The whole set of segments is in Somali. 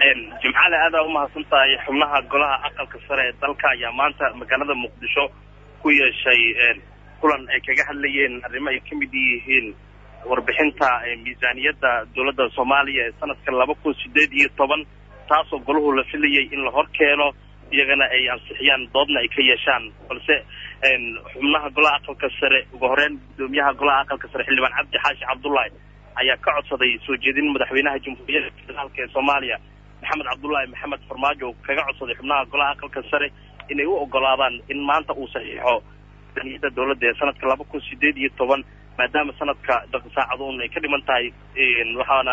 jimcale aada umahadsan tahay xubnaha golaha aqalka sare ee dalka ayaa maanta magaalada muqdisho ku yeeshay kulan ay kaga hadlayeen arrimo ay kamid yihiin warbixinta miisaaniyadda dowladda soomaaliya ee sanadka laba kun sideed iyo toban taasoo golahu la filayay in la hor keeno iyagana ay ansixiyaan doodna ay ka yeeshaan balse xubnaha golaha aqalka sare ugu horeyn gudoomiyaha golaha aqalka sare xildhibaan cabdi xaashi cabdullaahi ayaa ka codsaday soo jeedin madaxweynaha jamhuuriyadda federaalka ee soomaaliya maxamed cabdullaahi maxamed farmaajo kaga codsaday xubnaha golaha aqalka sare inay u ogolaadaan in maanta uu saxiixo miisaaniyadda dowladda ee sanadka laba kun sideed iyo toban maadaama sanadka saacaduun ay ka dhiman tahay waxaana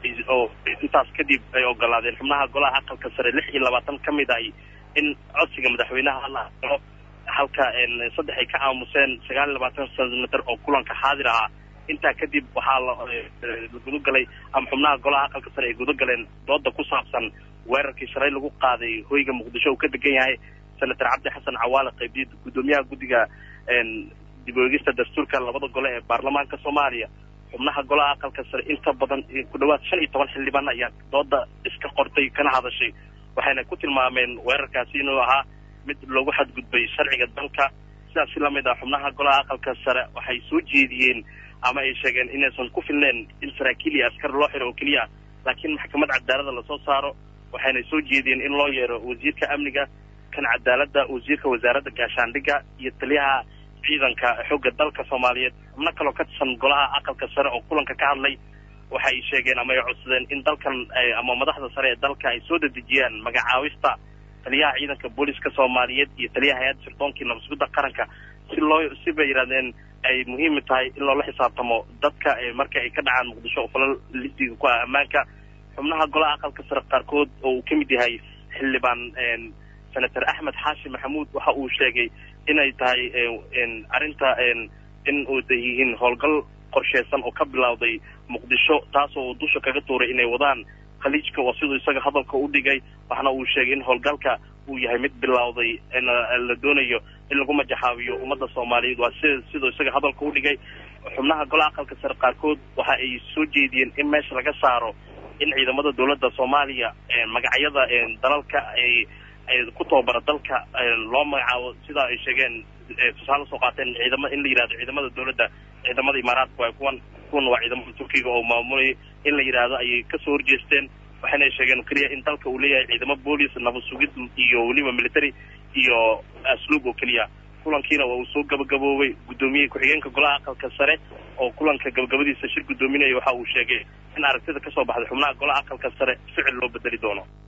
intaas kadib ay ogolaadeen xubnaha golaha aqalka sare lix iyo labaatan ka mid ahi in codsiga madaxweynaha la aqbalo halka saddex ay ka aamuseen sagaal iyo labaatan sentimitir oo kulanka xaadir ahaa intaa kadib waxaa la gudagalay ama xubnaha golaha aqalka sare ay gudagaleen dooda ku saabsan weerarkii shalay lagu qaaday hoyga muqdisho uu ka degan yahay senator cabdi xasan cawaale qaybdiid gudoomiyaha guddiga dib oegista dastuurka labada gole ee baarlamaanka soomaaliya xubnaha golaha aqalka sare inta badan ku dhawaad shan iyo toban xildhibaan ayaa dooda iska qortay kana hadashay waxayna ku tilmaameen weerarkaasi inuu ahaa mid loogu xadgudbay sharciga dalka sidaasi lamid ah xubnaha golaha aqalka sare waxay soo jeediyeen ama ay sheegeen inaysan ku filneen in saraakiil iyo askar loo xiro oo keliya laakiin maxkamad cadaalada lasoo saaro waxayna soo jeediyeen in loo yeero wasiirka amniga kan cadaaladda wasiirka wasaaradda gaashaandhigga iyo taliyaha ciidanka xoogga dalka soomaaliyeed xubno kaloo ka tirsan golaha aqalka sare oo kulanka ka hadlay waxay sheegeen ama ay codsadeen in dalkan ama madaxda sare ee dalka ay soo dedejiyaan magacaawista taliyaha ciidanka booliska soomaaliyeed iyo taliyaha hay-adda sirdoonkai nabasgudda qaranka si loo si bay yidhahdeen ay muhiim tahay in loola xisaabtamo dadka marka ay ka dhacaan muqdisho falal listiga ku ah ammaanka xubnaha golaha aqalka sare qaarkood oo uu ka mid yahay xildhibaan senator axmed xaashi maxamuud waxa uu sheegay inay tahay arrinta in u yihiin howlgal qorsheysan oo ka bilowday muqdisho taasoo uu dusha kaga tuuray inay wadaan khaliijka oo siduu isaga hadalka u dhigay waxna uu sheegay in howlgalka uu yahay mid bilowday la doonayo in lagu majaxaabiyo ummadda soomaaliyeed waa si siduu isaga hadalka u dhigay xubnaha golaha aqalka sare qaarkood waxa ay soo jeediyeen in meesha laga saaro in ciidamada dowladda soomaaliya magacyada dalalka ay ay ku tababara dalka loo magacaabo sidaa ay sheegeen tusaale soo qaateen ciidama in la yidhahdo ciidamada dowladda ciidamada imaaraadka waa kuwan kuwan waa ciidamada turkiga oo maamulaya in la yidhaahdo ayay kasoo horjeesteen waxayna sheegeen keliya in dalka uu leeyahay ciidamo boolis nabad sugid iyo weliba military iyo asluub oo keliya kulankiina waa uu soo gabagaboobay guddoomiye ku-xigeenka golaha aqalka sare oo kulanka gabagabadiisa shir guddoominaya waxa uu sheegay in aragtida kasoo baxday xubnaha golaha aqalka sare ficil loo bedeli doono